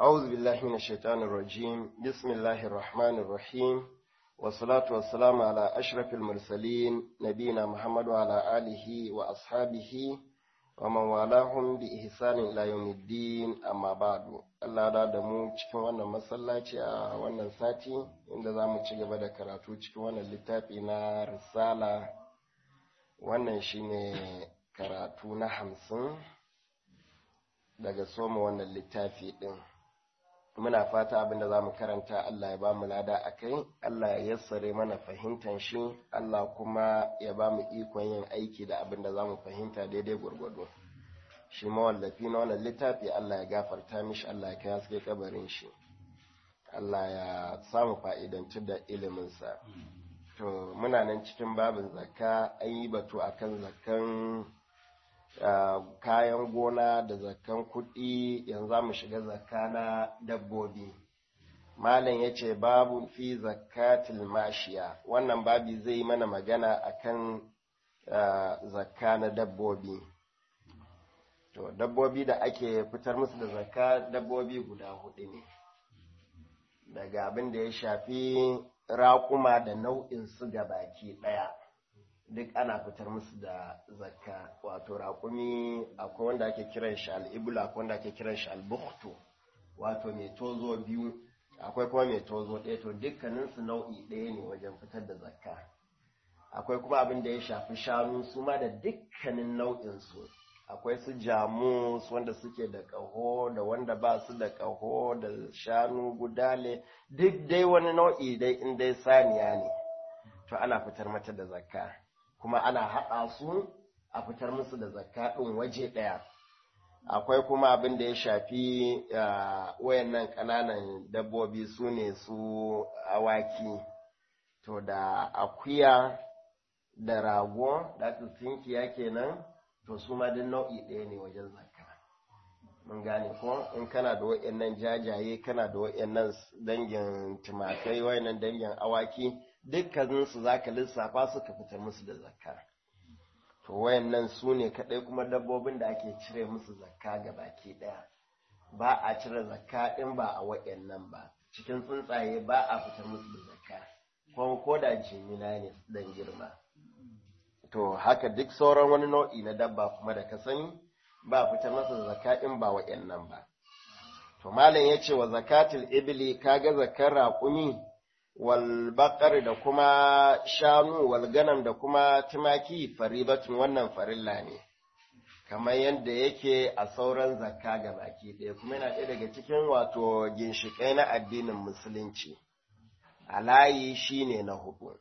أعوذ بالله من الشيطان الرجيم بسم الله الرحمن الرحيم والصلاة والسلام على أشرف المرسلين نبينا محمد وعلى آله وأصحابه ومن والاهم بإحسان إلى يوم الدين أما بعد Allah da da mu cikin wannan masallaci a wannan sati inda za mu ci gaba da karatu cikin wannan littafi na risala wannan shine karatu na hamsin daga soma wannan littafi ɗin muna fata abinda za mu karanta Allah ya ba mu lada a kai Allah ya yassare mana fahimtan shi Allah kuma ya ba mu ikon yin aiki da abinda za mu fahimta daidai gwargwado shi mawallafi na wannan littafi Allah ya gafarta mishi Allah ya kai haske kabarin shi Allah ya samu fa'idanci da iliminsa to muna nan cikin babin zakka an yi batu akan zakkan kayan gona da zakkan kuɗi yanzu za mu shiga zakka na dabbobi malam ya ce babu fi zakatil mashiya wannan babi zai yi mana magana akan zakka na dabbobi to dabbobi da ake fitar musu da zakka dabbobi guda hudu ne daga abin da ya shafi raƙuma da nau'in su ga baki ɗaya duk ana fitar musu da zakka wato raƙumi akwai wanda ake kiran shi al'ibula akwai wanda ake kiran shi al-bukhtu wato mai tozo biyu akwai kuma mai tozo ɗaya to dukkaninsu nau'i ɗaya ne wajen fitar da zakka akwai kuma abin da ya shafi shanu su ma da dukkanin nau'insu akwai su jamus wanda suke da ƙaho da wanda ba su da ƙaho da shanu gudale duk dai wani nau'i dai in dai saniya ne to ana fitar mata da zakka kuma ana haɗa su a fitar musu da zakka ɗin waje ɗaya akwai kuma abin da ya shafi wayannan ƙananan dabbobi su ne su awaki to da akuya da rago da tsinkiya kenan to su ma duk nau'i ɗaya ne wajen zakka mun gane ko in kana da wayannan jajaye kana da wayannan dangin tumakai wayannan dangin awaki dukkaninsu za ka lissafa su ka fitar musu da zakka to wayannan su ne kaɗai kuma dabbobin da ake cire musu zakka ga baki ɗaya ba a cire zakka in ba a wayannan ba cikin tsuntsaye ba a fitar musu da zakka kuma ko da jimina ne dan girma to haka duk sauran wani nau'i na dabba kuma da ka sani ba a fitar masa da zakka in ba wayannan ba to malam ya ce wa zakatul ibli kaga zakkar raƙumi walbaƙar da kuma shanu walganam da kuma tumaki faribatun wannan farilla ne kamar yadda yake a sauran zakka ga baki ɗaya kuma yana ɗaya daga cikin wato ginshiƙai na addinin musulunci a layi shine na hudu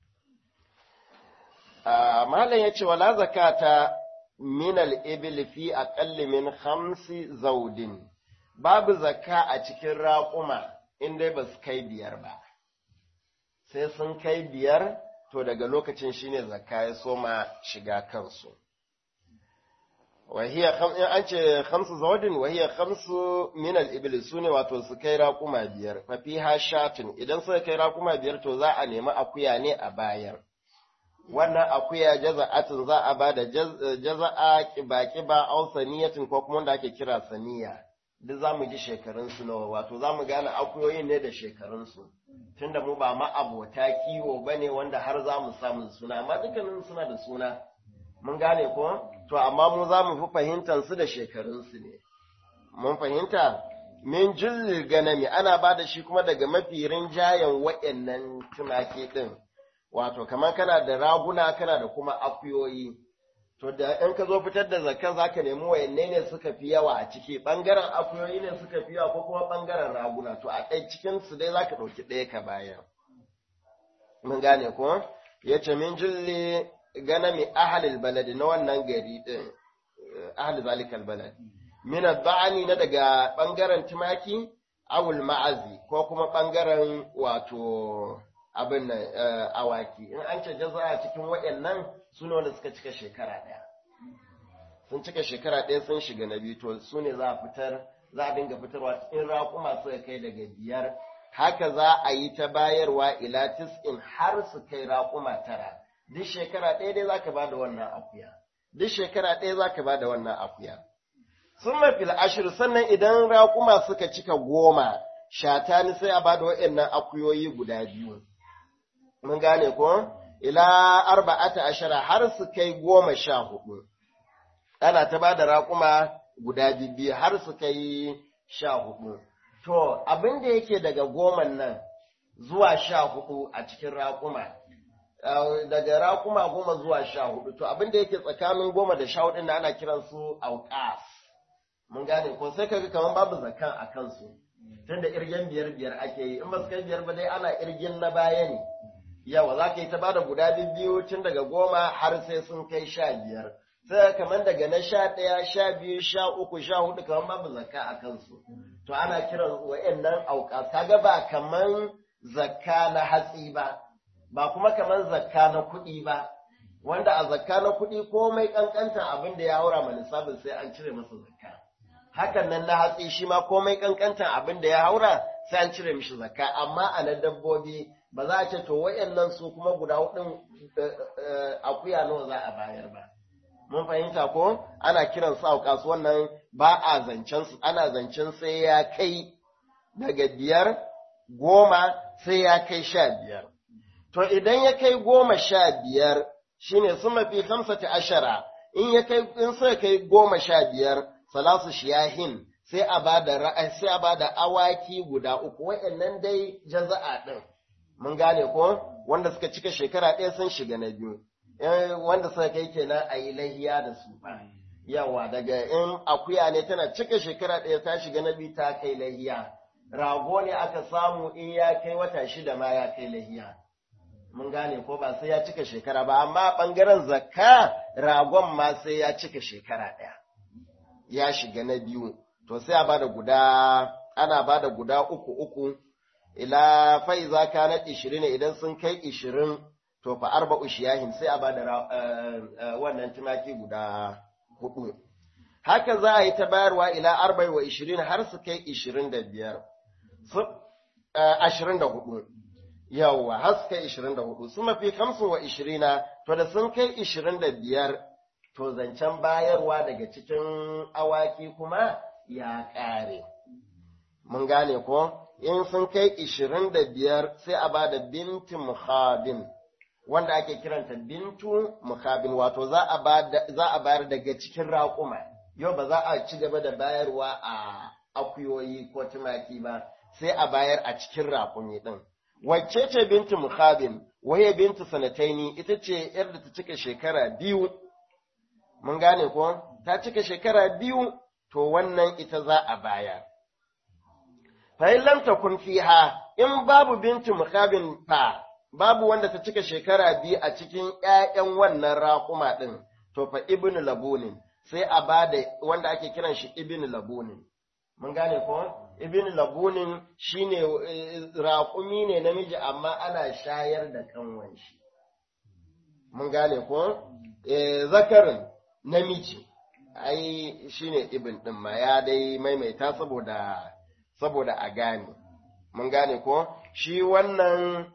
malam ya ce wala zakata minal ibil fi aqalli min khamsi zaudin babu zakka a cikin raƙuma in dai ba su kai biyar ba sai sun kai biyar to daga lokacin shine zakka ya soma shiga kansu wahiya in an ce khamsu zawadin wahiya khamsu min al-ibl sune wato su kai raƙuma biyar fa fiha shatun idan suka kai raƙuma biyar to za a nemi akuya ne a bayar wannan akuya jaza'atin za a bada jaza'a kiba kiba aw saniyatin ko kuma wanda ake kira saniya duk za mu ji shekarunsu nawa wato za mu gane akuyoyin ne da shekarunsu tunda mu ba ma'abota kiwo ba ne wanda har za mu samu suna amma dukkanin suna da suna mun gane ko to amma mu za mu fi fahimtar su da shekarunsu ne mun fahimta min jullil ganami ana ba da shi kuma daga mafi rinjayen wa'annan tumaki din wato kamar kana da raguna kana da kuma akuyoyi to da in ka zo fitar da zakka za ka nemi wayanne ne suka fi yawa a ciki ɓangaren akuyoyi ne suka fi yawa ko kuma ɓangaren raguna to a ɗaya cikin su dai za ka ɗauki ɗaya ka bayar mun gane ko ya ce min julli ganami ahalil baladi na wannan gari ɗin ahal zalikal balad min ba'ani na daga ɓangaren tumaki awul ma'azi ko kuma ɓangaren wato abin nan awaki in an ce jaza a cikin waɗannan su ne wanda suka cika shekara ɗaya sun cika shekara ɗaya sun shiga na biyu to su ne za a fitar za a dinga fitarwa in raƙuma suka kai daga biyar haka za a yi ta bayarwa ila tis'in har su kai raƙuma tara duk shekara ɗaya dai za ka ba da wannan akuya duk shekara ɗaya za ka ba da wannan akuya sun mafil ashir sannan idan raƙuma suka cika goma shatani sai a ba da waɗannan akuyoyi guda biyu mun gane ko ila arba'ata ashara har su kai goma sha hudu ana ta ba da raƙuma guda biyu har su kai sha hudu to abin da yake daga goman nan zuwa sha hudu a cikin raƙuma daga raƙuma goma zuwa sha hudu to abin da yake tsakanin goma da sha hudu na ana kiransu auqas mun gane ko sai kaga kamar babu zakan a kansu tunda irgen biyar biyar ake yi in ba su kai biyar ba dai ana irgin na baya ne yawa za ka yi ta bada guda biyu tun daga goma har sai sun kai sha biyar sai kamar daga na sha ɗaya sha biyu sha uku sha hudu kamar babu zakka a kansu to ana kiran wa'annan auka kaga ba kamar zakka na hatsi ba ba kuma kamar zakka na kuɗi ba wanda a zakka na kuɗi komai ƙanƙantan abin da ya haura ma lissafin sai an cire masa zakka hakan nan na hatsi shi ma komai ƙanƙantan abin da ya haura sai an cire mishi zakka amma a na dabbobi ba za a ce to wayannan su kuma guda hudun akuya nawa za a bayar ba mun fahimta ko ana kiran su a kasuwan ba a zancen su ana zancen sai ya kai daga biyar goma sai ya kai sha biyar to idan ya kai goma sha biyar shine sun mafi hamsati ashara in ya kai in sai kai goma sha biyar salasu shiyahin sai a bada ra'ayi sai a bada awaki guda uku wayannan dai jaza'a din mun gane ko wanda suka cika shekara ɗaya sun shiga na biyu wanda suka kai kenan a yi lahiya da su ba yawa daga in akuya ne tana cika shekara ɗaya ta shiga na biyu ta kai lahiya rago ne aka samu in ya kai wata shida ma ya kai lahiya mun gane ko ba sai ya cika shekara ba amma ɓangaren zakka ragon ma sai ya cika shekara ɗaya ya shiga na biyu to sai a bada guda ana bada guda uku uku ila fai za ka na ishirin idan sun kai ishirin to fa arba ushiyahin sai a ba da wannan tumaki guda hudu haka za a yi ta bayarwa ila arba wa ishirin har su kai ishirin da biyar ashirin da hudu yawwa har su kai ishirin da hudu su mafi kamsin wa ishirina to da sun kai ishirin da biyar to zancen bayarwa daga cikin awaki kuma ya ƙare mun gane ko in sun kai ishirin da biyar sai a ba da binti muhabin wanda ake kiranta bintu muhabin wato za a bayar daga cikin raƙuma yau ba za a ci gaba da bayarwa a akuyoyi ko tumaki ba sai a bayar a cikin raƙumi ɗin wacce ce binti muhabin waye binti sanataini ita ce yar da ta cika shekara biyu mun gane ko ta cika shekara biyu to wannan ita za a bayar fa'in lam takun fiha in babu bintu mukabin fa babu wanda ta cika shekara biyu a cikin ƴaƴan wannan raƙuma ɗin to fa ibnu labunin sai a bada wanda ake kiran shi ibnu labunin mun gane ko ibnu labunin shine raƙumi ne namiji amma ana shayar da kanwan shi mun gane ko zakarin namiji ai shine ibn din ma ya dai maimaita saboda saboda a gane mun gane ko shi wannan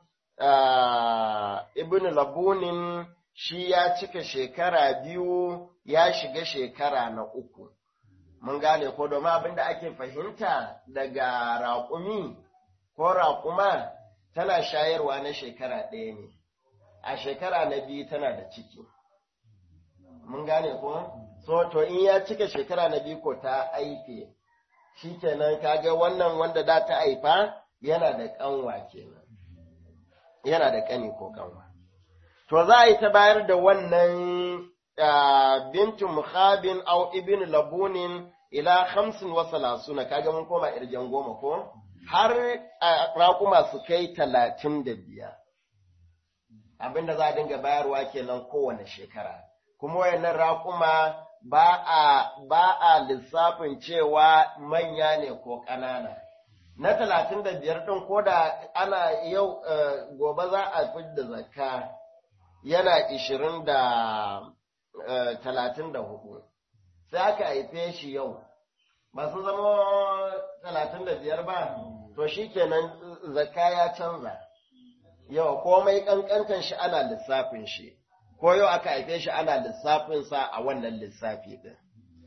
ibn labunin shi ya cika shekara biyu ya shiga shekara na uku mun gane ko domin abin da ake fahimta daga raƙumi ko raƙuma tana shayarwa na shekara ɗaya ne a shekara na biyu tana da ciki mun gane ko so to in ya cika shekara na biyu ko ta aife shikenan kaga wannan wanda da ta haifa yana da kanwa kenan yana da kani ko kanwa to za a yi ta bayar da wannan bintu muhabin au ibn labunin ila hamsin wa salasuna kaga mun koma irgen goma ko har raƙuma su kai talatin da biyar abinda za a dinga bayarwa kenan kowane shekara kuma wayannan raƙuma ba a ba a lissafin cewa manya ne ko ƙanana na talatin da biyar ɗin ko da ana yau gobe za a fi da zakka yana ishirin da talatin da hudu sai aka haife shi yau ba su zama talatin da biyar ba to shi kenan zakka ya canza yau komai ƙanƙantan shi ana lissafin shi ko yau aka haife shi ana lissafinsa a wannan lissafi ɗin.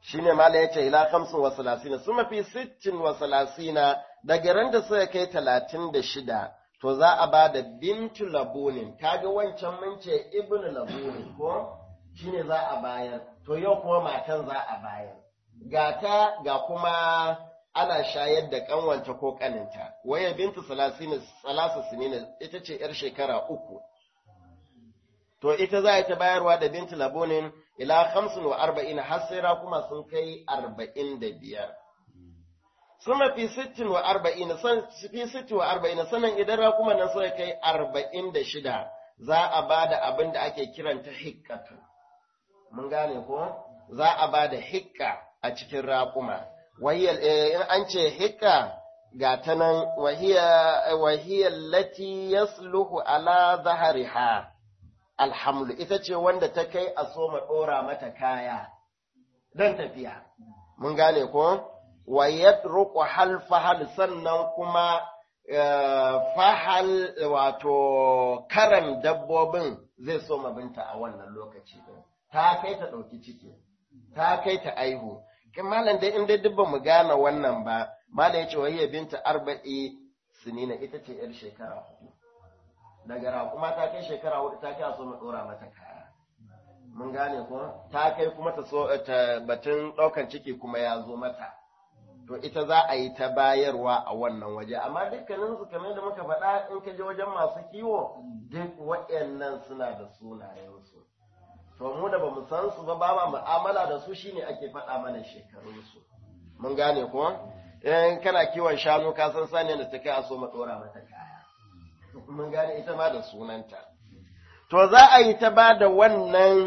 shine mala yace ila khamsin wa salasina suma fi sittin wa salasina daga ran da suka kai talatin da shida to za a ba da bintu labunin kaga wancan mun ce ibnu labunin ko shine za a bayar to yau kuma matan za a bayar ga ta ga kuma ana shayar da kanwanta ko kaninta waya bintu salasina salasa sinina ita ce yar shekara uku to ita za ta bayarwa da bintu labunin ila hamsin wa arba'in har sai kuma sun kai arba'in da biyar suna fi sittin wa arba'in san fi sittin wa arba'in sanan idan rakuma nan suka kai arba'in da shida za a ba da abin da ake kiranta hikkatu mun gane ko za a ba da hikka a cikin raƙuma in an ce hikka ga ta nan wahiyar lati yasluhu ala zahariha alhamdu ita ce wanda ta kai a soma ɗora mata kaya don tafiya mun gane ko wa yadruku hal fahal sannan kuma fahal wato karan dabbobin zai soma binta a wannan lokaci din ta kai ta ɗauki ciki ta kai ta aihu kin malam dai in dai duk ba mu gane wannan ba malam ya ce wa hiya binta arba'i sinina ita ce yar shekara hudu daga raƙuma ta kai shekara hudu ta kai so mu dora mata kaya mun gane ko ta kai kuma ta so ta batun ɗaukan ciki kuma ya zo mata to ita za a yi ta bayarwa a wannan waje amma dukkanin su kamar da muka faɗa in ka je wajen masu kiwo duk waɗannan suna da sunayensu to mu da bamu san su ba ba mu'amala da su shine ake faɗa mana shekarunsu mun gane ko in kana kiwon shanu ka san sani da ta kai a so ma ɗora mata kaya mun gane ita ma da sunanta to za a yi ta ba da wannan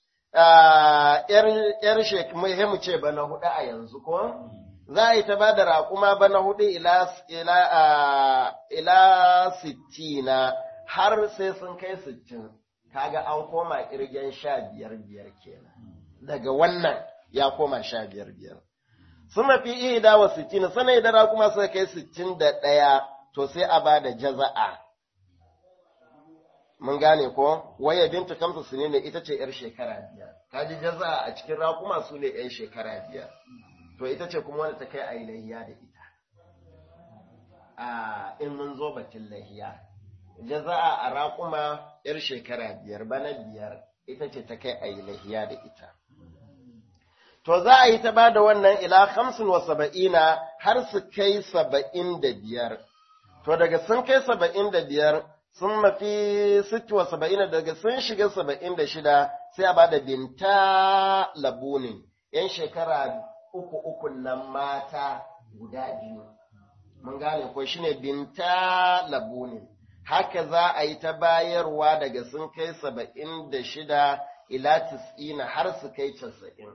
‘yar shekaru ce bana hudu a yanzu ko? Za a yi ta ba da raƙuma bana hudu ila sittina har sai sun kai sittin, kaga an koma ƙirgen sha biyar biyar kenan. Daga wannan ya koma sha biyar biyar. Suna fi iya wa sittina, sana idan raƙuma suka kai sittin da ɗaya, to sai a ba da jaza'a. mun gane ko waya binta kamsa su ne ita ce yar shekara biyar kaji jaza a cikin raƙuma su ne yan shekara biyar to ita ce kuma wanda ta kai a yi lahiya da ita a in mun zo batun lahiya jaza a raƙuma yar shekara biyar bana biyar ita ce ta kai a yi lahiya da ita to za a yi ta ba da wannan ila hamsin wa saba'ina har su kai saba'in da biyar to daga sun kai saba'in da biyar sun mafi sitti wa saba'in daga sun shiga saba'in da shida sai a bada binta labunin yan shekara uku uku nan mata guda biyu mun gane ko shine binta labunin haka za a yi ta bayarwa daga sun kai saba'in da shida ila tis'ina har su kai casa'in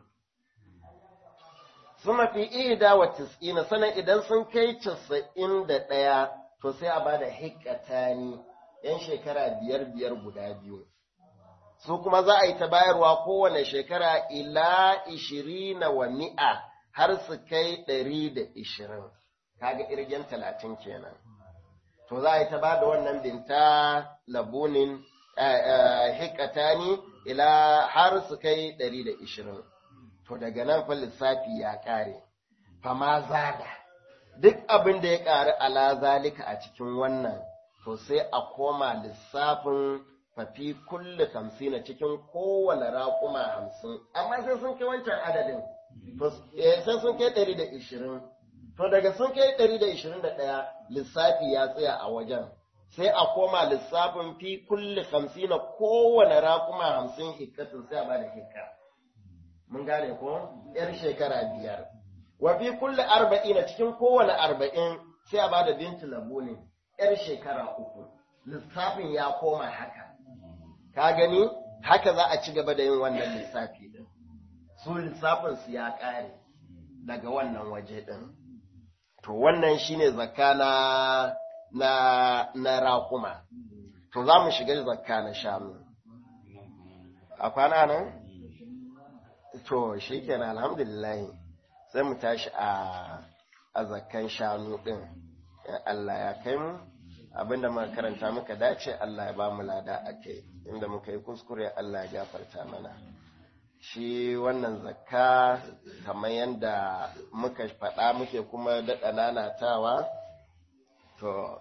sun mafi ida wa tis'ina sannan idan sun kai casa'in da ɗaya to sai a bada hikatani ‘yan shekara biyar biyar guda biyu, su kuma za a yi ta bayarwa kowane shekara ila ishirina wa mi'a har su kai ɗari da ishirin, kaga irgen talatin kenan. To za a yi ta ba da wannan binta labunin hikatani ila har su kai ɗari da ishirin. To daga nan fa lissafi ya ƙare, fama zada, duk abin da ya ƙari ala zalika a cikin wannan. to sai a koma lissafin fafi kulle hamsin cikin kowane raƙuma hamsin amma sai sun kai wancan adadin sai sun kai ɗari da ishirin to daga sun kai ɗari da ishirin da ɗaya lissafi ya tsaya a wajen sai a koma lissafin fi kulle hamsin kowane raƙuma hamsin hikkatin sai a bada hikka mun gane ko yar shekara biyar wa fi kulle arba'in cikin kowane arba'in sai a bada bintu labunin ‘yar shekara uku, lissafin ya koma haka, ka gani haka za a ci gaba da yin wannan lissafi ɗin, su lissafinsu ya ƙare daga wannan waje ɗin. To wannan shine zakka na, na, na raƙuma, to za mu shiga zakka na shanu. A kwana nan? To, shi kenan alhamdulillahi, sai mu tashi a, a zakkan shanu ɗin. Allah ya kai mu abinda muka karanta muka dace Allah ya ba mu lada a kai inda muka yi kuskure Allah ya gafarta mana shi wannan zakka kamar yadda muka faɗa muke kuma daɗa nanatawa to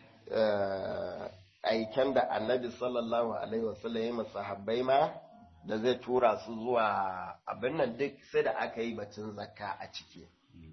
aiken da annabi sallallahu alaihi wasallam ya masahabbai ma da zai tura su zuwa abin nan duk sai da aka yi batun zakka a ciki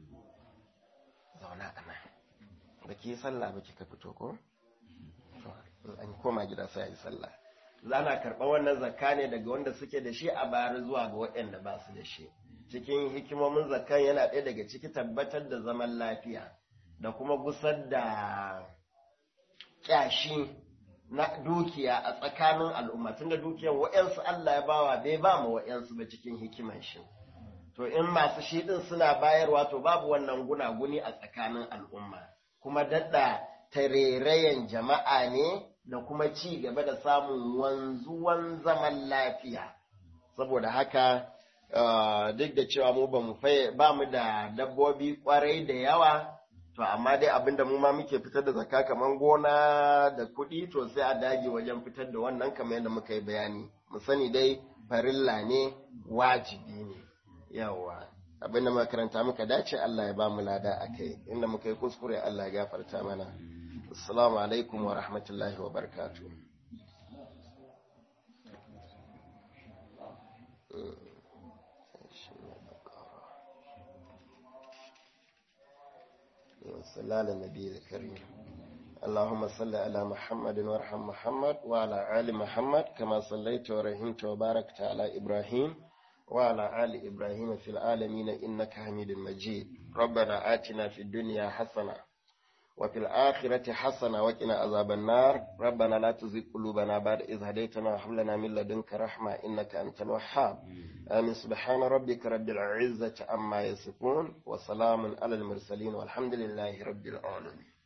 zauna ana da ke sallah ba kika fito ko an koma gida sai a yi sallah zana karɓa wannan zakka ne daga wanda suke da shi a bayar zuwa ga waɗanda ba su da shi cikin hikimomin zakkan yana ɗaya daga ciki tabbatar da zaman lafiya da kuma gusar da kyashi na dukiya a tsakanin al'umma tunda dukiyar wa'yansu Allah ya bawa bai ba mu wa'yansu ba cikin hikiman shi to in masu shi din suna bayarwa to babu wannan gunaguni a tsakanin al'umma kuma dadda tarerayen jama'a ne da kuma ci gaba da samun wanzuwan zaman lafiya saboda haka duk da cewa mu ba mu ba mu da dabbobi kwarai da yawa to amma dai abinda mu ma muke fitar da zakka kaman gona da kuɗi to sai a dage wajen fitar da wannan kamar yadda muka yi bayani mu sani dai farilla ne wajibi ne yawa abinda muka karanta muka dace Allah ya ba mu lada akai inda muka yi kuskure Allah ya gafarta mana assalamu alaikum wa rahmatullahi wa barakatuh صلى على النبي الكريم اللهم صل على محمد وارحم محمد وعلى آل محمد كما صليت ورحمت وباركت على إبراهيم وعلى آل إبراهيم في العالمين إنك حميد مجيد ربنا آتنا في الدنيا حسنة وفي الآخرة حسنة وقنا عذاب النار ربنا لا تزغ قلوبنا بعد إذ هديتنا وهب لنا من لدنك رحمة إنك أنت الوهاب آمين سبحان ربك رب العزة عما يصفون وسلام على المرسلين والحمد لله رب العالمين